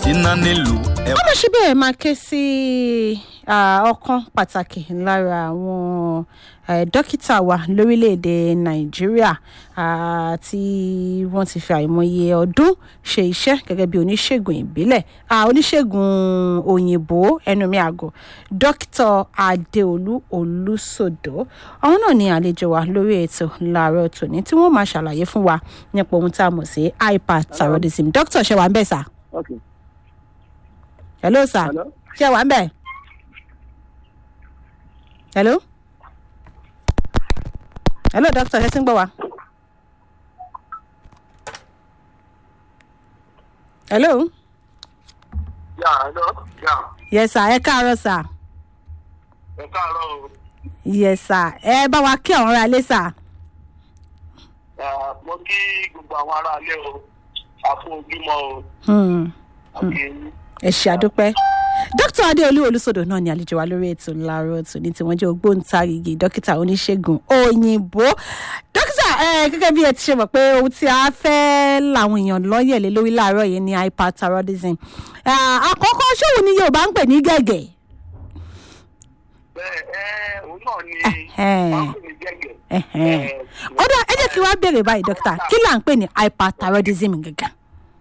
iná nílùú ẹ ọmọ ṣe bẹ́ẹ̀ máa ké sí ah, ọ̀kan pàtàkì lára àwọn eh, dókítà wa lórílẹ̀‐èdè nàìjíríà ah, tí wọ́n ti fi àìmọye ọdún ṣe iṣẹ́ gẹ́gẹ́ bí oníṣègùn ìbílẹ̀ ah, oníṣègùn òyìnbó ẹnu mi àgọ́ dókítà adéolú olùsòdò àwọn náà ni àlejò wa lórí ètò láàárọ̀ tòní tí wọ́n máa ṣàlàyé fún wa nípa ohun tá a mọ̀ sí hyperthyroidism dókítà ṣe wà ń bẹ̀ sà Okay. hello sir Hello? ṣé wà ń bẹ̀? hello hello doctor ṣe ti ń gbọ́ wa. hello Yeah, hello? Yeah. yes sir ẹ káàárọ̀ sir Ẹ káàárọ̀ o. yes sir ẹ bá wa kí àwọn ará ilé sir. Ah, Mo kí gbogbo àwọn aráalé o. Àfún ojúmọ́ o. Hmm. Àbí ẹ ṣe àdúpẹ́ dókítà adéolú olùsọdọ náà ni àlejò wa lórí ètò láàárọ̀ tòní tí wọ́n jẹ́ ògbóǹtarìgì dókítà oníṣègùn òyìnbó dókítà ẹ gẹ́gẹ́ bí ẹ ti ṣe mọ̀ pé ohun tí a fẹ́ làwọn èèyàn lọ́yẹ̀ lé lórí láàárọ̀ yìí ni hyperthyroidism Ah, àkọ́kọ́ ṣòwò ni yorùbá ń pè ní gẹ̀gẹ̀ bẹ́ẹ̀ ẹ́ òun náà ni Ẹhẹ́n. wọ́n pè ní gẹ́gẹ́. Ẹ̀hẹ́n. Eh, ó dà ẹ jẹ́ kí wàá béèrè báyìí dókítà kí là ń pè ní hyperthyroidism gẹ́gẹ́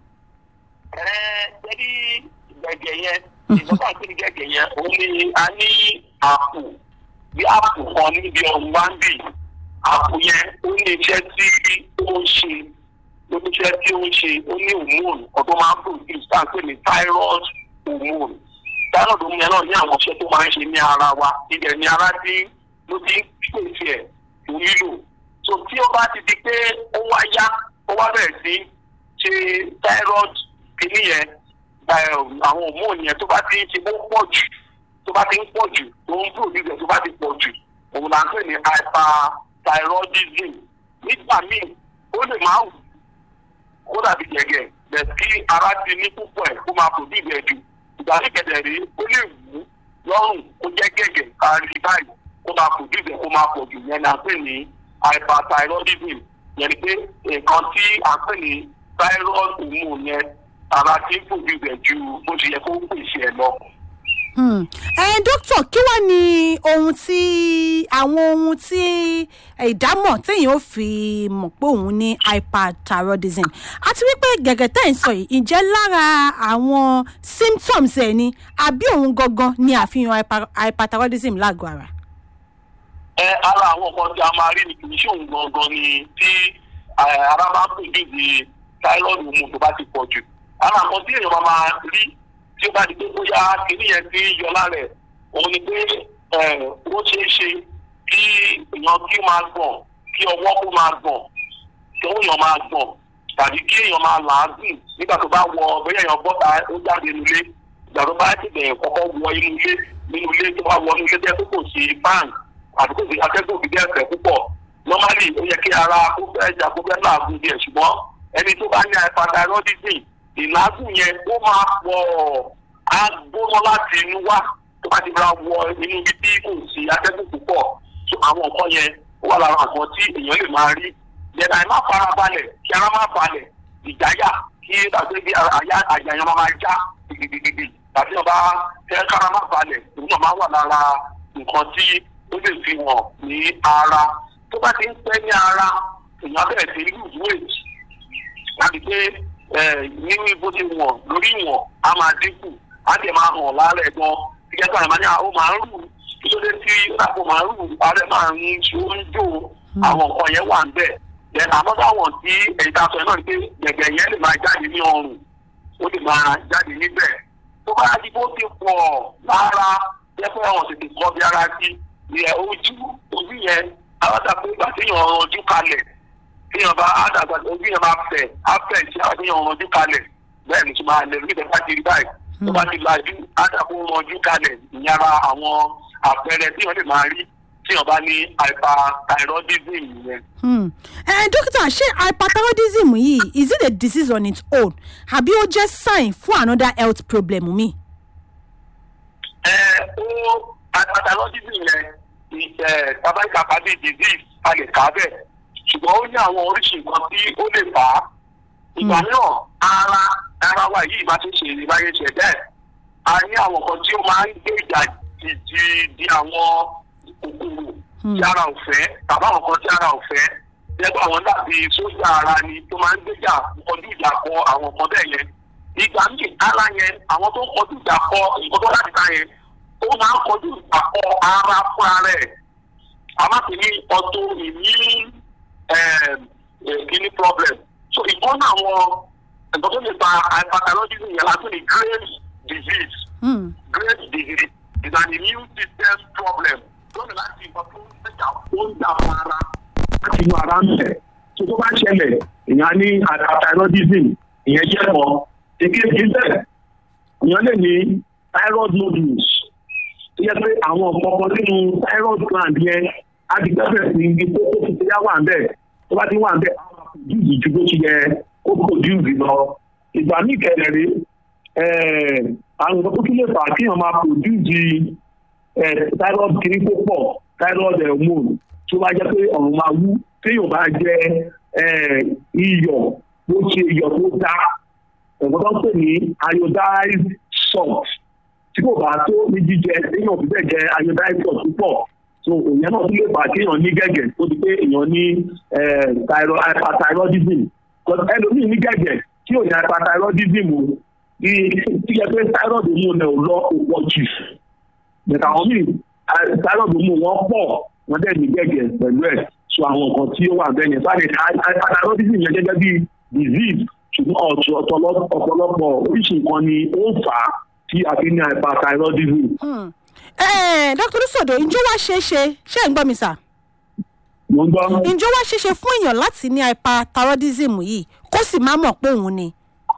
Ẹ jẹ́rí gẹ́gẹ́ yẹn, ìjọba àti ní gẹ́gẹ́ yẹn, òun ni a ní àpò bí àpò kan níbi ọ̀hún wá ń bì. Àpò yẹn ó ní iṣẹ́ tí ó ń ṣe lóníṣẹ́ tí ó ń ṣe ó ní hormone ọ̀dọ́ máa ń produce tá à ń pè ní thyroid hormone. Thyroid hormone yẹn náà ní àwọn iṣẹ́ tó máa ń ṣe ní ara wa. Ibẹ̀ ni ara tí ló ti ń pèsè ẹ̀ tó nílò. So tí ó bá ti di pé ó wá yá, ó wá bẹ̀rẹ̀ sí ṣe thyroid kìíní yẹn ẹ, àwọn hormone yẹn tó bá ti ń ṣe bó pọ̀ jù tó bá ti ń pọ̀ jù tó ń produce ẹ̀ tó bá ti pọ̀ jù òun là ń pè ní hyperthyroidism nígbà míì ó lè máa wù kó dàbí gẹ̀gẹ̀ bẹ̀ kí ara ti ní púpọ̀ ẹ̀ kó máa produce ẹ̀ jù ìgbà ní kẹ̀dẹ̀ rí ó lè wù ú lọ́rùn kó jẹ́ gẹ̀gẹ̀ kárí báyìí kó máa produce ẹ̀ kó máa pọ̀ jù yẹn là ń pè ní hyperthyroidism yẹn ni pé nǹkan tí à ń pè ní thyroid hormone yẹn ara ti ń produce ẹ̀ ju bó ṣe yẹ kó pèsè ẹ̀ lọ. Hmm. ẹ dókítà kí wàá ní ohun tí àwọn ohun tí ìdámọ̀ téèyàn ó fi mọ̀ pé òun ní hyperthyroidism àti wípé gẹ̀gẹ̀ tẹ́ ẹ̀ ń sọ yìí ǹjẹ́ lára àwọn symptoms ẹ̀ ni àbí òun gangan ni àfihàn hyper- hyperthyroidism lágọ̀ọ́ ara. ẹ ara àwọn nǹkan tí a máa rí ni kì í ṣe òun gangan ni tí ẹ, ara máa ń produce thyroid hormone tó bá ti pọ̀ jù ara nǹkan tí èèyàn máa máa rí tí ó bá di pé bóyá kìíní yẹn ti ń yọ lára ẹ̀ òun ni pé ẹ, ó ṣeé ṣe kí èèyàn kí ó máa gbọ̀n kí ọwọ́ kó máa gbọ̀n kí ọwọ́ èèyàn máa gbọ̀n tàbí kí èèyàn máa làágùn nígbà tó bá wọ bóyá èèyàn bọ́ta ó jáde nílé ìgbà tó bá ti bẹ̀rẹ̀ kọ́kọ́ wọ inú ilé nínú ilé tó bá wọ inú ilé jẹ́ pé kò sí báńkì àti kò sí atẹ́gùn òbí díẹ̀ fẹ́ púpọ̀ normally ó yẹ kí ara kó fẹ́ jà kó fẹ́ làágùn díẹ̀ ṣùgbọ́n ẹni tó bá ní hyperthyroidism ìlàágùn yẹn ó máa pọ̀ á gbóná láti inú wá tó bá ti ra wọ inú ibi tí kò sí atẹ́gùn púpọ̀ so àwọn nǹkan yẹn ó wà lára nǹkan tí èèyàn lè máa rí yẹn àìmá fara balẹ̀ kí ara má balẹ̀ ìjáyà kí tàbí bí àyà àyàyàn máa máa já gidigidi tàbí ọba tẹ kára má balẹ̀ òun náà máa wà lára nǹkan tí ó lè fi hàn ní ara tó bá ti ń pẹ́ ní ara èèyàn bẹ̀rẹ̀ sí lose weight láti pé ní bó ti wọ̀n lórí ìwọ̀n á máa dínkù á dẹ̀ máa hàn lára ẹ̀ gan gẹ́gẹ́ bí àwọn àmàlẹ́ ó máa ń rù kí ló dé tí ó dàpọ̀ máa ń rù ààrẹ máa ń ṣe ó ń jò àwọn nǹkan yẹn wà ń bẹ̀ then another one tí èyí tá a sọ yẹn náà ni pé gẹ̀gẹ̀ yẹn lè máa jáde ní ọrùn ó lè máa jáde níbẹ̀ tó bá di bó ti pọ̀ lára jẹ́pẹ́ àwọn tètè kọ́ bí ara sí ìyẹn ojú ojú yẹn aládàpọ̀ ìgbà téèyàn ọ̀rọ̀jú kalẹ̀ téèyàn bá àdàgbà ojú yẹn máa fẹ̀ á fẹ̀ tí àwọn téèyàn ọ̀rọ̀jú kalẹ̀ bẹ́ẹ̀ ni tí máa lẹ̀ nígbà bá ti rí báyìí tó bá ti lajú àdàpọ̀ ọ̀rọ̀jú kalẹ̀ ìyára àwọn àpẹẹrẹ téèyàn lè máa rí téèyàn bá ní hyperthyroidism yẹn. Hmm. ẹ dókítà ṣé hyperthyroidism yìí is it a disease on its own àbí ó jẹ́ sign fún another health problem mi. ẹ ó hyperthyroidism yẹn ẹ tabaika pàdé disease a lè kà á bẹ́ẹ̀ ṣùgbọ́n ó ní àwọn oríṣi nǹkan tí ó lè fà á ìgbà mìíràn ara ara wa yìí bá ti ṣe ìbáyé ṣe bẹ́ẹ̀ a ní àwọn kan tí ó máa ń gbé ìjà di di àwọn kòkòrò tí ara ò fẹ́ tàbí àwọn kan tí ara ò fẹ́ lẹ́gbọ́n àwọn dàbí sójà ara ni tó máa ń gbéjà kọjú ìjà kọ àwọn kan bẹ́ẹ̀ yẹn ìgbà míì ara yẹn àwọn tó ń kọjú ìjà kọ nǹkan tó láti ta yẹn ó máa ń kọjú ìjà kọ ara fún ara ẹ̀ àmàtí ní ọtọ ìní kidney problem so ìkan náà àwọn nǹkan tó lè fa hyperthyroidism yẹn láti ní Graves disease Graves disease is an immune system problem tó ní láti nǹkan tó ń gbéjà ó ń jà fún ara láti inú ara ń bẹ̀. tó tó bá ṣẹlẹ̀ èèyàn ní hyperthyroidism ìyẹn jẹ́ mọ́ èkejì bẹ́ẹ̀ èèyàn lè ní thyroid nodules tó yẹ pé àwọn ọ̀pọ̀pọ̀ nínú thyroid gland yẹn á di gbẹ́bẹ̀ sí ibi tó tó fi ti yá wà ń bẹ̀ tó bá ti wà ń bẹ̀ àwọn àpòjúùsì ju bó ti yẹ kó pòjúùsì lọ. ìgbà míì kẹlẹ̀rẹ́ àwọn nǹkan tó tún lè fà kí èèyàn máa pòjúùsì thyroid kiri tó pọ̀ thyroid hormone tó bá jẹ́ pé ọ̀run máa wú téèyàn bá jẹ iyọ̀ ló ṣe iyọ̀ tó dá ẹ̀gbọ́n tó ń pè ní iodized salt tí kò bá tó ní jíjẹ téèyàn fi bẹ́ẹ̀ jẹ iodized salt púpọ̀ so òyìn náà tún lè fà kéèyàn ní gẹ̀gẹ̀ tó di pé èèyàn ní hyperthyroidism ẹlòmíì ní gẹ̀gẹ̀ tí ò ní hyperthyroidism o ní tí yẹ pé thyroid mú un ò lọ òpọ̀ jù bẹ̀tà àwọn míì thyroid mú wọn pọ̀ wọ́n dẹ̀ ní gẹ̀gẹ̀ pẹ̀lú ẹ̀ so àwọn nǹkan tí ó wà bẹ́ẹ̀ yẹn sáré hyperthyroidism yẹn gẹ́gẹ́ bí disease ṣùgbọ́n ọ̀pọ̀lọpọ̀ oríṣi nǹkan ni ó ń fà á tí a fi ní hyperthyroidism. dr lusodo ǹjẹ́ wá ṣeé ṣe ṣé ń gbọ́ mi sà. mo ń gbọ́. ǹjẹ́ wá ṣeé ṣe fún èèyàn láti ní hyperthyroidism yìí kó sì má mọ̀ pé òun ni.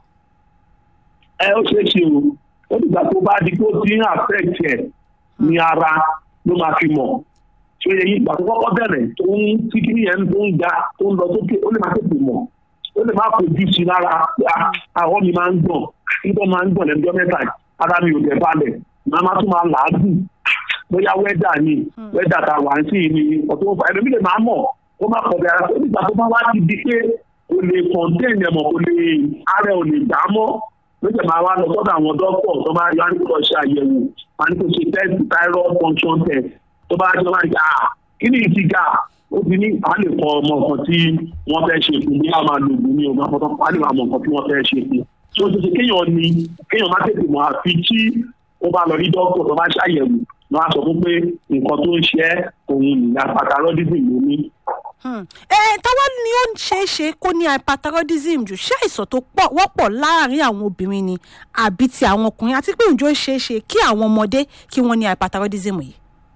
ẹ ó ṣeé ṣe o ó dìgbà tó bá di pé ó ti ń affect ẹ ní ara ló máa fi mọ̀ ṣe èyí ìgbà tó kọ́kọ́ bẹ̀rẹ̀ tó ń tí kí nìyẹn tó ń ga tó ń lọ sókè ó lè máa tètè mọ̀ ó lè má fojú sí lára àwọn mi máa ń gbọ̀n nígbà máa ń gbọ̀n lẹ́jọ́ mẹ́ta ara mi ò tẹ̀ balẹ̀ màá má tún máa làágùn bóyá wẹ́dà ni wẹ́dà tá a wà ń sí ni ọ̀tún ó fà ẹ̀rọ mi lè máa mọ̀ ó má kọ̀ bẹ̀rẹ̀ ó nígbà tó bá wá ti di pé o lè kọ̀ǹtẹ́ẹ̀nì ẹ̀mọ̀ kò lè ara ò lè gbà á mọ́ lóṣèlú máa wá lọ sọ́dọ̀ àwọn dọ́kítọ̀ tó máa yọ àníkó lọ ṣe àyẹ̀wò àníkó ṣe test thyroid function test tó bá jọ máa ń gbà kí ni ìtìgà ó ti ní a lè kọ ọmọ nǹkan tí wọ́n fẹ́ ṣe fún bí a máa lo ògùn ní ọmọ àpótọ́ a lè máa mọ nǹkan tí wọ́n fẹ́ ṣe fún tó ti ṣe kéèyàn ní kéèyàn má tètè mọ̀ àfi tí ó bá lọ rí dókítà tó bá ṣàyẹ̀wò wọ́n á sọ fún pé nǹkan tó ń ṣe òun nìyà hyperthyroidism ló ní. ẹ táwa ni ó ń ṣeé ṣe kó ní hyperthyroidism jù ṣé àìsàn tó wọ́pọ̀ láàárín àwọn obìnrin ni àbí ti àwọn ọkùnrin àti pé ǹjọ́ ṣeé ṣe kí àwọn ọmọdé kí wọ́n ní hyperthyroidism yìí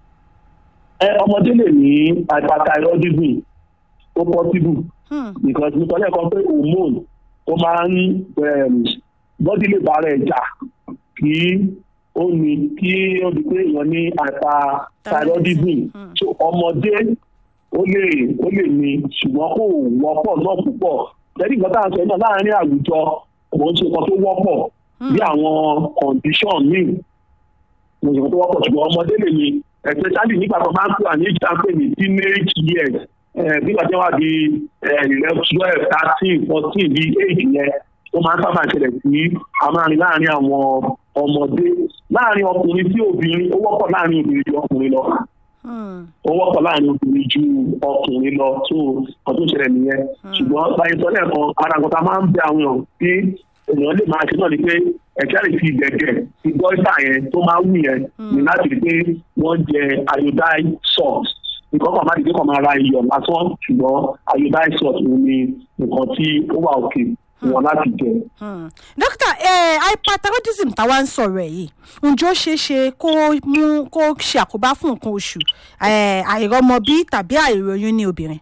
ẹ ọmọdé lè ní hyperthyroidism ó possible because nítorí ẹ̀kọ́ pé hormone ó máa ń bọ́dí lè bára ẹ̀ jà kí ó ní kí ó di pé èèyàn ní hyperthyroidism so ọmọdé ó lè ó lè ní ṣùgbọ́n kò wọ́pọ̀ náà púpọ̀ lẹ́yìn ìgbà tá à ń sọ náà láàárín àwùjọ kò ń ṣe nǹkan tó wọ́pọ̀ bí àwọn condition míì kò ń ṣe nǹkan tó wọ́pọ̀ ṣùgbọ́n ọmọdé lè ní especially nígbà tó máa ń pè ní ìjà pé ní teenage years nígbà tí wọ́n di eleven twelve thirteen fourteen bíi eight yẹn ó máa ń sábà ṣẹlẹ̀ sí àmárin láàrin àwọn ọmọdé láàrin ọkùnrin sí obìnrin ó wọ́pọ̀ láàrin obìnrin ju ọkùnrin lọ ó wọ́pọ̀ láàrin obìnrin ju ọkùnrin lọ tó ọdún ṣẹlẹ̀ nìyẹn ṣùgbọ́n báyìí sọ lẹ́ẹ̀kan ara nǹkan tá a máa ń bẹ àwọn èèyàn tí èèyàn lè máa ṣe náà ni pé ẹ̀ka lè fi gẹ̀gẹ̀ ti gọ́ìsà yẹn tó máa wù yẹn ní láti rí pé wọ́n jẹ iodine salt nǹkan kan máa di pé kàn máa ra iyọ̀ lásán ṣùgbọ́n iodine salt òun ni nǹkan tí ó wà òkè wọn láti jẹ. dókítà hyperthyroidism táwa ń sọ̀rọ̀ ẹ̀ yìí ǹjọ́ ṣeé ṣe kó mú kó ṣe àkóbá fún nǹkan oṣù àìrọ́mọbí tàbí àìròyìn ní obìnrin.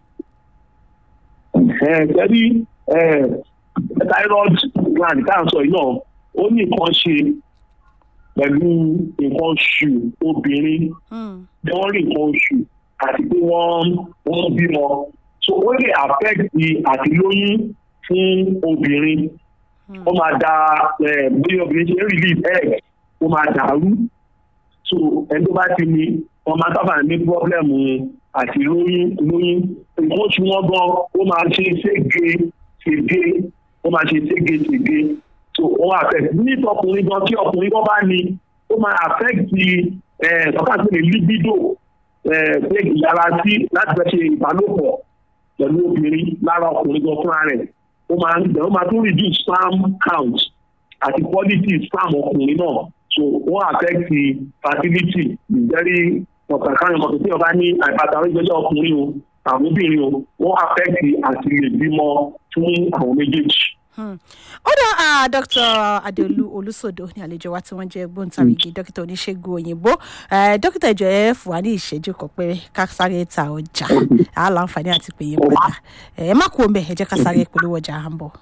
ẹ ẹ rí thyroid gland tá à ń sọ yìí náà ó ní nǹkan ṣe pẹ̀lú nǹkan oṣù obìnrin bí wọ́n rí nǹkan oṣù àti pé wọ́n wọ́n bímọ so ó lè affect àti lóyún fún obìnrin ó máa da bí obìnrin ṣe ń release egg ó máa dàrú so ẹni tó bá ti ní wọ́n máa sábà ní problem àti lóyún lóyún nǹkan oṣù wọn gan ó máa ṣe sége sége ó ó máa ṣe ségesège so ó affect ní ọkùnrin gan tí ọkùnrin gan bá ní ó máa affect ọkàn tó lè libido pé ìyára sí láti fẹ́ ṣe ìbálòpọ̀ pẹ̀lú obìnrin lára ọkùnrin gan fúnra rẹ̀ ó máa ń ó máa tún reduce sperm count àti quality sperm ọkùnrin náà so wọ́n affect fertility very important káyọ̀ mọ̀tò tí wọ́n bá ní àìpàtàkì ìgbẹ́jọ́ ọkùnrin o àwọn obìnrin o wọ́n affect àti lè bímọ fún àwọn méjèèjì. ó dá dr adeolu olùsọdọ ní àlejò wa tí wọ́n jẹ́ gbóǹtarìgì dókítà oníṣègùn òyìnbó dókítà ìjọ ẹ fún wa ní ìṣẹ́jú kan pé ká sáré ta ọjà á láǹfààní àti pè yín padà ẹ má kú omi ẹ jẹ́ ká sáré polówó ọjà à ń bọ̀.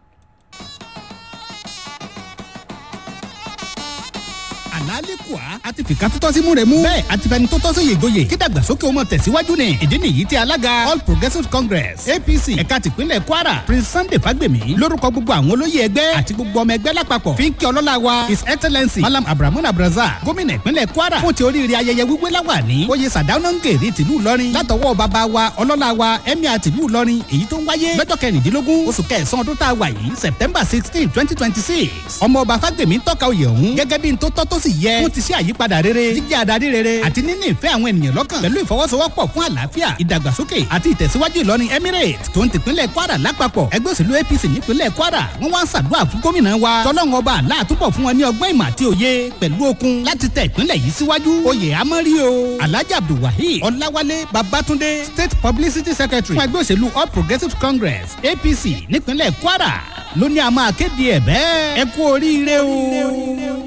àlálẹ́kùá àti fìkà tó tọ́ sí múre mú. bẹ́ẹ̀ àti fẹni tó tọ́ sí yègòyè kí dàgbàsókè ó mọ tẹ̀síwájú ni. ìdí nìyí tí alága all progressives congress apc ẹ̀ka tìpínlẹ̀ kwara prince sunday fagbemi lórúkọ gbogbo àwọn olóyè ẹgbẹ́ àti gbogbo ọmọ ẹgbẹ́ lápapọ̀ fi ń kí ọlọ́lá wa his excellency malam abrahamu abraza gómìnà ìpínlẹ̀ kwara fún ti oríire ayẹyẹ wíwé láwà ní oyè sàdánángèrè tìlú ìlọrin látọwọ́ bàbá wa ọlọ́lá wa emir tìlú ìlọrin èyí tó ń wáyé lọ́jọ́ kẹrìndínlógún oṣù kẹsàn-án ọdún tá a wà yìí september sixteen twenty twenty six ọmọ ọba fagbemi ń tọ́ka oyè ọ̀hún gẹ́gẹ́ bí n tó tọ́ tó sì yẹ fún ti ṣe àyípadà rere jíjẹ́ adarí rere àti níní ìfẹ́ àwọn ènìyàn lọ́kàn pẹ̀lú ìfọwọ́sowọ́pọ̀ fún àlàáfíà ìdàgbàsókè àti ìtẹ̀síwájú ìlọrin emirate tó ń tìpínlẹ̀ kwara lápapọ̀ ẹgbẹ́ òṣèlú apc nípínlẹ̀ kwara wọ́n wá ń ṣàdúrà fún gómìnà wa tọ́lọ́run ọba àlá àtúbọ̀ fún wọn ní ọgbọ́n ìmọ̀ àti òye pẹ̀lú okun láti tẹ ìpínlẹ̀ yìí síwájú oyè amọ́rí o alhaji abdulwaheed ọláwálé babatunde state publicity secretary fún ẹgbẹ́ òṣèlú all progressives congress apc nípínlẹ̀ kwara ló ní a máa kéde ẹ̀ bẹ́ẹ̀ ẹ kú oríire o.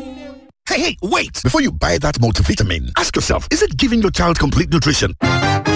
Hey, hey, wait! Before you buy that multivitamin, ask yourself, is it giving your child complete nutrition?